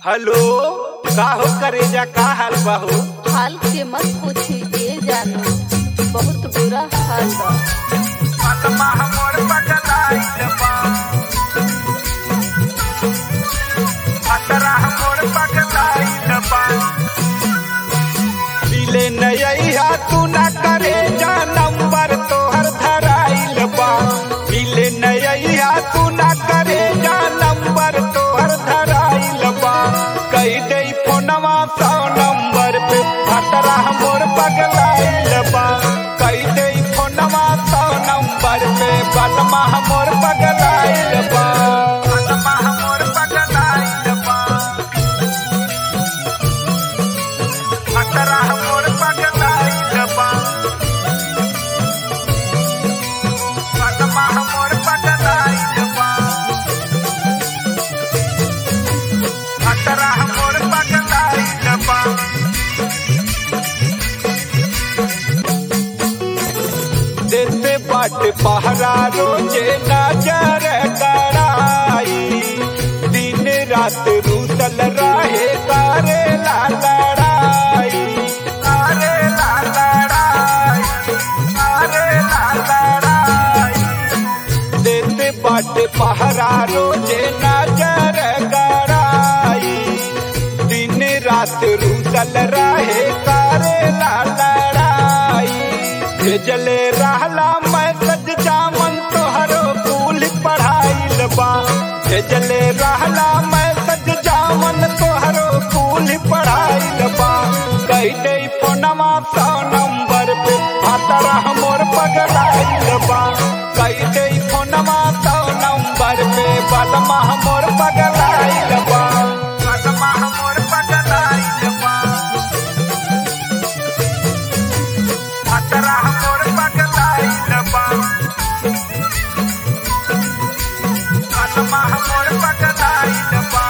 hello का हो करेजा का हाल बाहू हाल के मत पूछी ये जानो बहुत बुरा हाल बा आत्मा हमर पगलाइल बा अतरा हमर पगलाइल बा दिले नैया तू ना करे जा नंबर तोहर धराइल बा दिले नैया तू ना करे जा नंबर तोहर धराइल बा कई दे फोनवा सौ नंबर पे अतरा हमर पगलाइल बा कई दे फोनवा सौ नंबर पे बलमा हमर पगलाइल बा बलमा हमर पगलाइल बा अतरा हमर पगलाइल बा बलमा हमर पगलाइल बा अतरा हमर पगलाइल बा देते बाट पहरा रोजे नजर कराई दिन रात रूतल रहे करे ला लड़ाई करे ला लड़ाई करे ला लड़ाई देते बाट पहरा रोजे नजर कराई दिन रात रूतल रहे करे ला लड़ाई भेजले रहला मैसेज जामन तोहरो कुल पढ़ाइल बा भेजले रहला मैसेज जामन तोहरो कुल पढ़ाइल बा कई दे फोनवा सौ नंबर पे भातरा हमर पगलाइल बा कई दे फोनवा सौ नंबर पे बलमा हमर पगलाइल बा बलमा हमर पगलाइल बा अतरा हमर पगलाइल बा बलमा हमर पगलाइल बा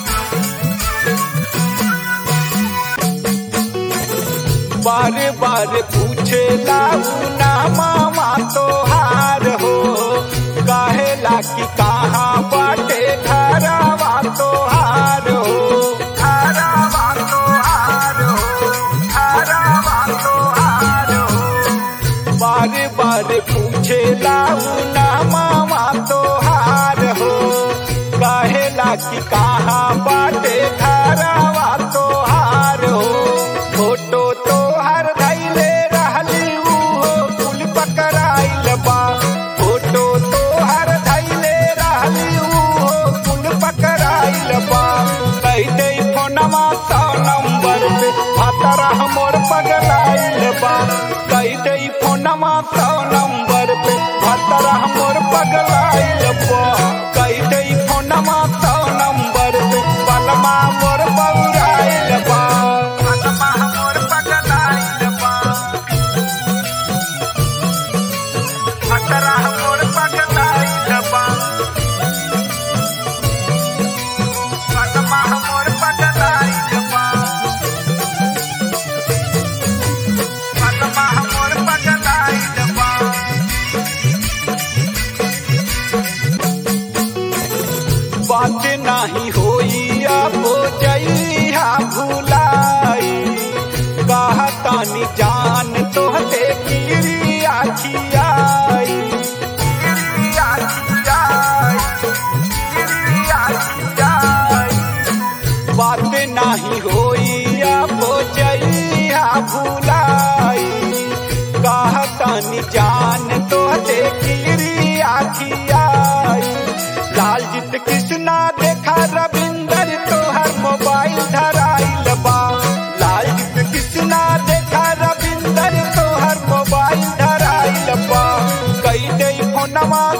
बार बार पूछे लाऊ ना मामा तोहार हो काहेला कि कहाँ बाटे घरवा तोहार हो घरवा तोहार हो घरवा तोहार हो बार बार पूछे लाऊ ना मामा तोहार हो काहेला कि कहाँ बाटे घरवा तोहार हो फोटो तोहर धैले रहली उहो कुल पकड़ाइल बा फोटो तोहर धैले रहली उहो कुल पकड़ाइल बा कई दे फोनवा सौ नंबर पे भातरा हमर पगलाइल बा कई दे फोनवा सौ नंबर पे भातरा हमर पगलाइल बा कई दे फोनवा सौ नंबर पे बलमा मोर बौराइल बा बलमा हमर पगलाइल बा भातरा हमर पगलाइल बा बलमा हमर पगलाइल बा बलमा हमर पगलाइल बा बात नाही होई अब जइहा भुलाई कहतानी जान तोहते गिरी आखियाई गिरी आखियाई गिरी आखियाई बात नाही होई अब जइहा भुलाई कहतानी जान तोहते गिरी आखियाई लालजीत कृष्णा देखा रविंदर तोहर मोबाइल धराइल बा लालजीत कृष्णा देखा रविंदर तोहर मोबाइल धराइल बा कई दे फोनवा